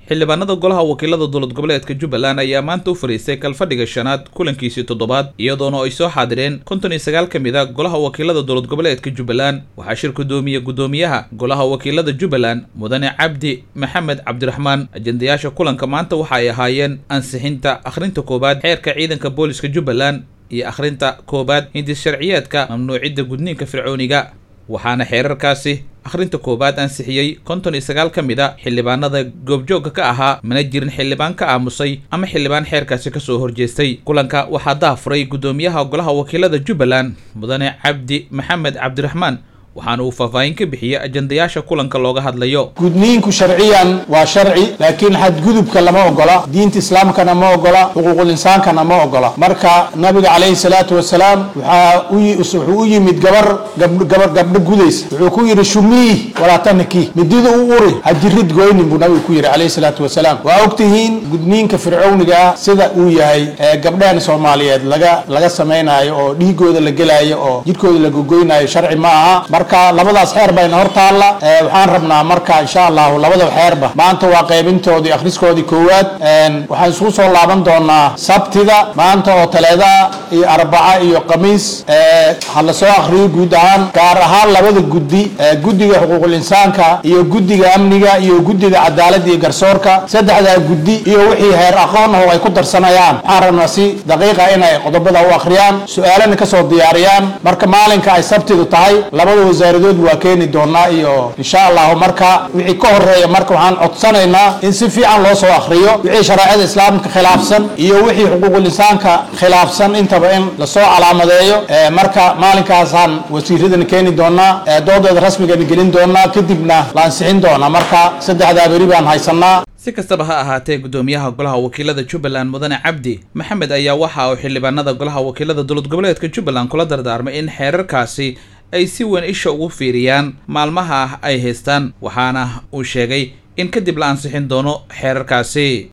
xildhibaanada golaha wakiilada dowlad goboleedka jubbaland ayaa maanta u fariistay kalfadhiga shanaad kulankiisii toddobaad iyadoona ay soo xaadireen konton iyo sagaal ka mid a golaha wakiilada dowlad goboleedka jubbaland waxaa shir gudoomiye gudoomiyaha golaha wakiilada jubbaland mudane cabdi maxamed cabdiraxmaan ajendayaasha kulanka maanta waxa ay ahaayeen ansixinta akhrinta koowaad xeerka ciidanka booliska jubbaland iyo akhrinta koowaad hindis sharciyeedka mamnuucidda gudniinka fircooniga waxaana xeerarkaasi akhrinta koowaad ansixiyey konton iyo sagaal ka mid a xildhibaanada goobjoogga ka ahaa mana jirin xildhibaan ka aamusay ama xildhibaan xeerkaasi kasoo horjeestay kulanka waxaa daafuray gudoomiyaha golaha wakiilada jubbaland mudane cabdi maxamed cabdiraxmaan waxaana uu faahfaahin ka bixiyey ajendayaasha kulanka looga hadlayo gudniinku sharciyan waa sharci laakiin xadgudubka lama ogola diinta islaamkana ma ogola xuquuqul insaankana ma ogola marka nabiga calayhi salaatu wasalaam waxaa wuxuu u yimid gabar gabar gabdho gudaysa wuxuu ku yidhi shumiih walaa taniki midida u uri ha jirid goynin buu nabigu ku yidhi calayhi salaatu wasalaam waa ogtihiin gudniinka fircowniga ah sida uu yahay gabdhahan soomaaliyeed laga laga samaynayo oo dhiigooda la gelaayo oo jidhkooda la gogoynayo sharci ma aha marka labadaas xeer bayna hor taalla waxaan rabnaa marka insha allahu labada xeerba maanta waa qaybintoodii akhriskoodii koowaad waxaan isugu soo laaban doonaa sabtida maanta oo taleeda iyo arbaca iyo khamiis ha la soo akhriyo guud ahaan gaar ahaan labada guddi guddiga xuquuqul insaanka iyo guddiga amniga iyo guddiga cadaaladda iyo garsoorka saddexdaa guddi iyo wixii heer aqoon ah oo ay ku darsanayaan waxaan rabnaa si daqiiqa inay qodobada u akhriyaan su-aalana kasoo diyaariyaan marka maalinka ay sabtidu tahay labada wasaaradood waa keeni doonaa iyo insha allahu marka wixii ka horeeya marka waxaan codsanaynaa in si fiican loo soo akhriyo wixii shareecada islaamka khilaafsan iyo wixii xuquuqul insaanka khilaafsan intaba in lasoo calaamadeeyo marka maalinkaasaan wasiiradana keeni doonaa doodeeda rasmigana gelin doonaa kadibna la ansixin doonaa marka saddexdaa beri baan haysanaa si kastaba ha ahaatee gudoomiyaha golaha wakiilada jubbaland mudane cabdi maxamed ayaa waxa uu xildhibaanada golaha wakiilada dowlad goboleedka jubbaland kula dardaarmay in xeerarkaasi ay si weyn isha ugu fiiriyaan maalmaha ay haystaan waxaana uu sheegay in kadib la ansixin doono xeerarkaasi